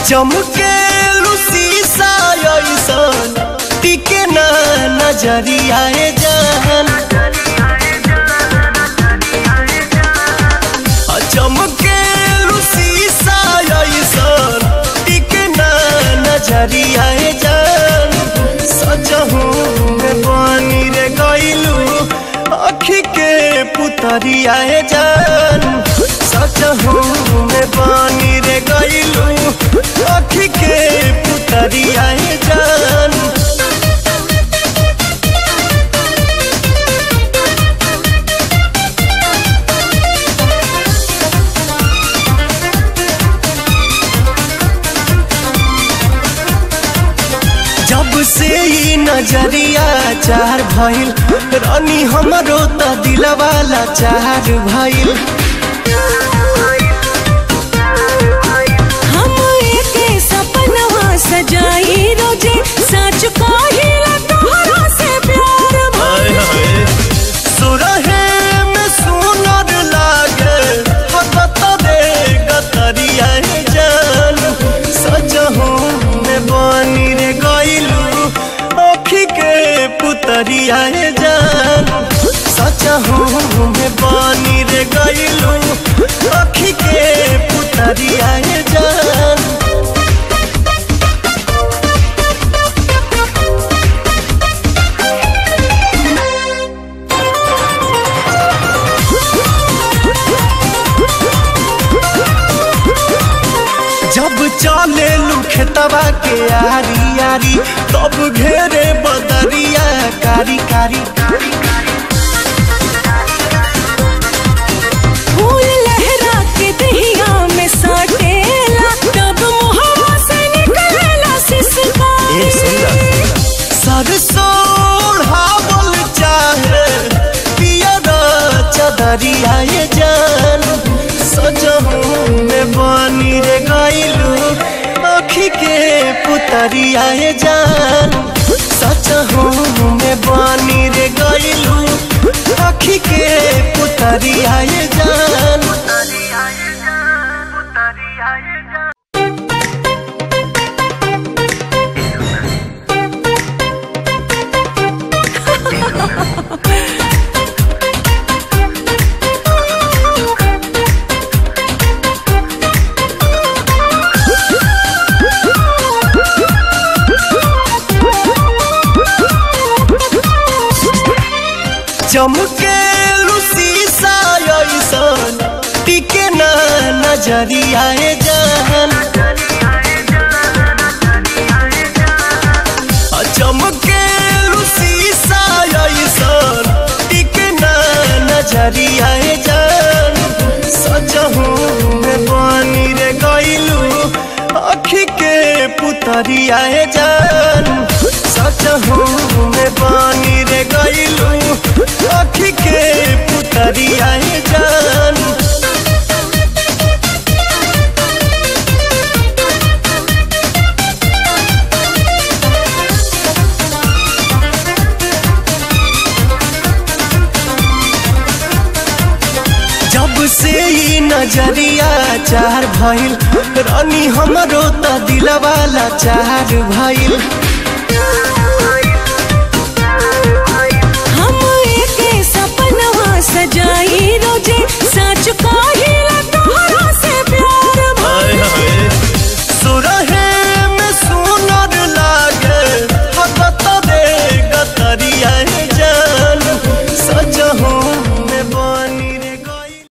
चमके शीशा ऐसन टिके ना नजरिया जान चमके शीशा ऐसन टिके ना नजरिया जान सजहू में बनी रे गइलू अखी के पुतरिया जान सजहू में बनी रे गइलू अखी के पुतरिया जान जब से ई नजरिया चार भइल रानी हमरो त दिलवाला चार भइल हम एके सपनवा सजाई रोजे सच कहिला तोहरा से प्यार भइल सुरहे में सुनर लागे हगत रे गतरिया जान सजहू में बनी रे गइलू अखी के पुतरिया जान सजहू में बनी रे गइलू अखी के पुतरिया जान जब चले खेतवा के आरी आरी तब घेरे बदरिया कारी कारी फूल लहरा के दहिया में साटेला तब मुहवा से निकलेला सिसकारी सरसों हावल चाहे पियर चदरिया ये जान सजहू में बनी रे गइलू अखी के पुतरिया ये जान सजहू में बनी रे गइलू अखी के पुतरिया ये जान चमके शीशा ऐसन टिके ना नजरिया जान चमके शीशा ऐसन टिके ना नजरिया जान सजहू में बनी रे गइलू अखी के पुतरिया जान सजहू में बनी रे गइलू अखी के पुतरिया जान जब से ई नजरिया चार भइल रानी हमरो त दिलवाला चार भइल